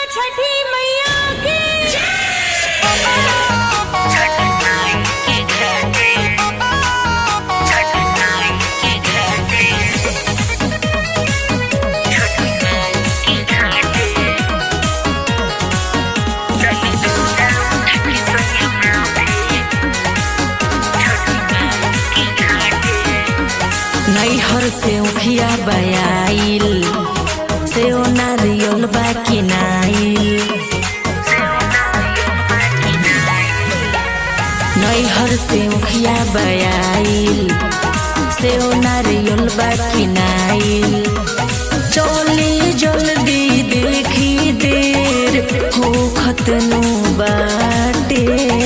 छठी मैया की नैहर से उखिया बयाइल से ओ नारियल बाकी नाइल नैहर से उखिया बयाइल से ओ नारियल बाकी नाइल चली जल्दी देखी देर हो खतनु बाटे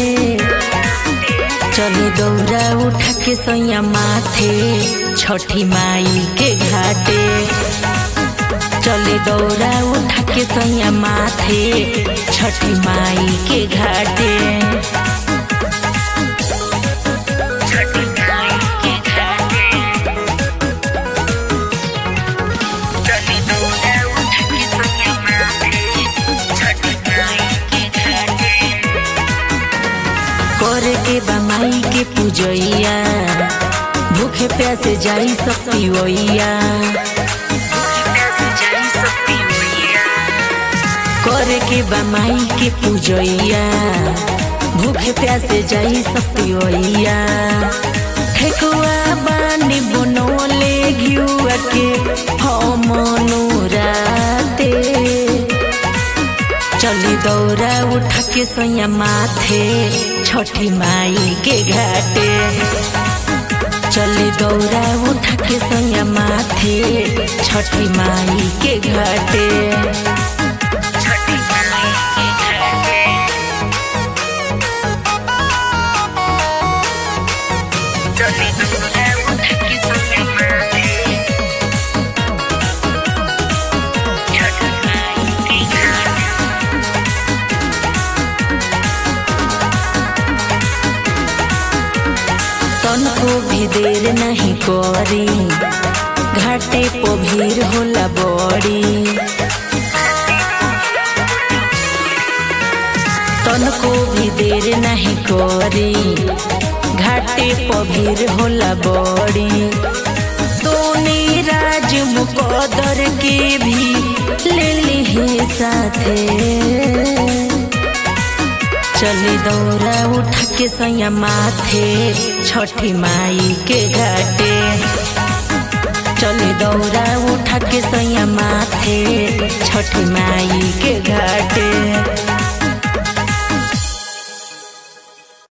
चलो दौरा उठा के सैया माथे छठी माई के घाटे चले दौरा उठा के सैया माथे छठी माई के घाटे करे के बा माई के पूजैया भूखे प्यासे जाई सकती ओइया करे के बा माई के पूजैया भूखे प्यासे जाई सकती ओइया ठेकुआ बानी बनोले घिउआ के हम राते चली दौरा उठा के सैया माथे छठी माई के घाटे चली दौरा उठा के सैया माथे छठी माई के घाटे तनको भी देर नहीं करी घाटे पो भीड़ होला बड़ी तनको भी देर नहीं करी घाटे पो भीड़ होला बड़ी सोनी राज मुकदर के भी ले ली साथे चली दौरा उठा के सैया माथे छठी माई के घाटे चली दौरा उठा के सैया माथे छठी माई के घाटे